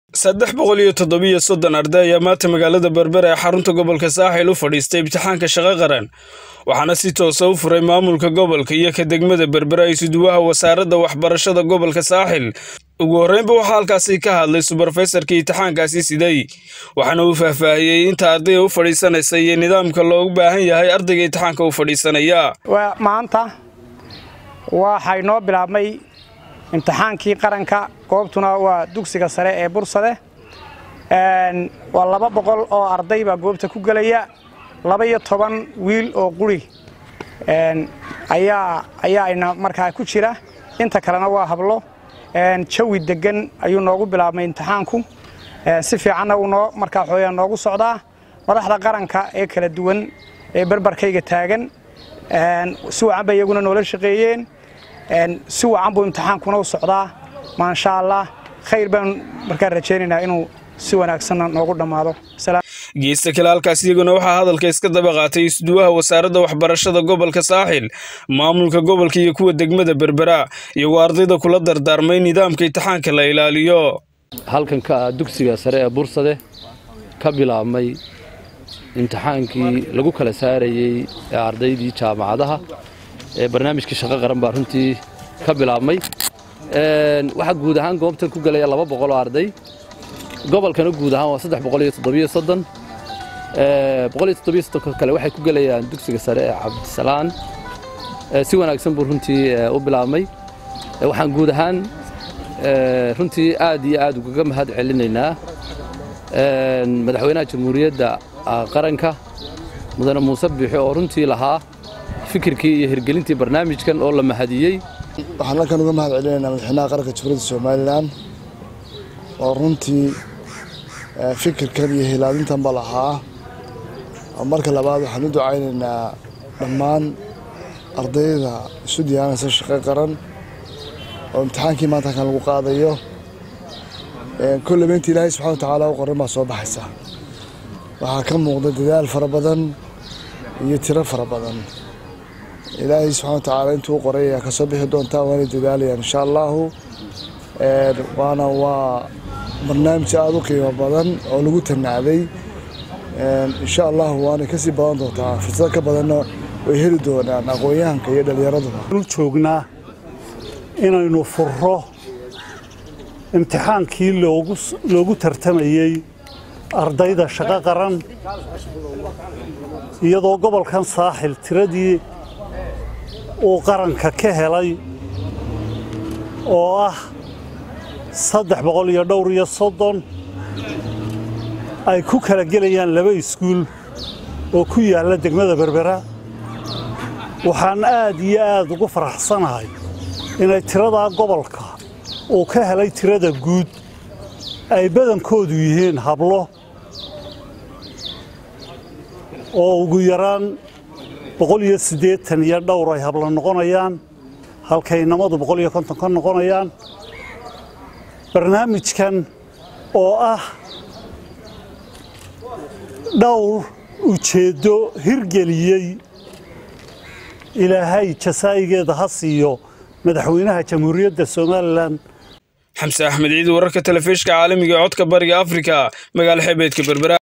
saddex boqol iyo toddobiyo soddon arday ayaa maanta magaalada berbera ee xarunta gobolka saaxil u fadhiistay imtixaanka shaqo qaran waxaana si toosa u furay maamulka gobolka iyo ka degmada berbera isuduwaha wasaaradda waxbarashada gobolka saaxil ugu horreynba waxaa halkaasi ka hadlay subarfaysarkii imtixaankaasi siday waxaana uu faahfaahiyey inta ardayga u fadhiisanaysa iyo nidaamka loogu baahan yahay ardayga imtixaanka u fadhiisanaya maanta waxay noo bilaabmay imtixaankii qaranka goobtuna waa dugsiga sare ee bursade waa laba boqol oo arday baa goobta ku gelaya laba iyo toban wiil oo quri ayaa ayaana markaa ku jira inta kalena waa hablo jawi degan ayuu noogu bilaabmay imtixaanku si fiicanna uu noo markaa xooyaa noogu socdaa madaxda qaranka ee kala duwan ee barbarkayga taagan si wacan bay iyaguna noola shaqeeyeen si wacan buu imtixaankuna u socdaa maasha allah khayr baan markaa rajaynaynaa inuu si wanaagsanna noogu dhammaado geesta kale halkaas iyaguna waxaa hadalka iska daba qaatay isduwaha wasaaradda waxbarashada gobolka saaxil maamulka gobolka iyo kuwa degmada berbera iyagoo ardayda kula dardaarmay nidaamka imtixaanka la ilaaliyo halkanka dugsiga sare ee bursade ka bilaabmay imtixaankii lagu kala saarayey ee ardaydii jaamacadaha ee barnaamijkii shaqo qaran baa runtii ka bilaabmay waxaa guud ahaan goobtan ku gelaya laba boqol oo arday gobolkana guud ahaan waa saddex boqol iyo toddobiyo soddon boqol iyo toddobiyo soddonka kale waxay ku gelayaan dugsiga sare ee cabdisalaan si wanaagsan buu runtii u bilaabmay waxaan guud ahaan runtii aad iyo aad ugaga mahad celinaynaa madaxweynaha jamhuuriyadda qaranka mudane muuse biixi oo runtii lahaa fikirkii iyo hirgelintii barnaamijkan oo la mahadiyey waxaan halkan uga mahad celinaynaa madaxweynaha qaranka jamhuuriyadda somalilan oo runtii fikirkan iyo hilaalintanba lahaa marka labaad waxaan u ducaynaynaa dhammaan ardayda isu diyaarinaysa shaqo qaran oo imtixaankii maanta halkan lagu qaadayo kolleyba inta ilaahay subxana wa tacaala u qoran baa soo baxaysa waxaa ka muuqda dadaal fara badan iyo tiro fara badan ilaahay subxana wa tacaala intuu u qoray ayaa ka soo bixi doontaa waanay dadaalayaan insha allahu waana waa barnaamij aada u qiimo badan oo lagu tanacday insha allahu waanay kasii badan doontaa fursado ka badanna way heli doonaan aqoon-yahanka iyo dhallinyaraduba u joognaa inaynu furro imtixaankii loogu tartamayey ardayda shaqo qaran iyadoo gobolkan saaxil tiradii uu qaranka ka helay oo ah saddex boqol iyo dhowr iyo soddon ay ku kala gelayaan laba iskuul oo ku yaalla degmada berbera waxaan aad iyo aad ugu faraxsanahay inay tiradaa gobolka uu ka helay tirada guud ay badankoodu yihiin hablo oo ugu yaraan boqol iyo siddeetan iyo dhowr ay hablo noqonayaan halkay namadu boqol iyo konton ka noqonayaan barnaamijkan oo ah dhowr ujeeddo hirgeliyey ilaahay jasaa'igeeda ha siiyo madaxweynaha jamhuuriyadda somalilan xamse axmed ciid wararka telefishka caalamiga ee codka bariga afrika magaalo xeebeedka berbera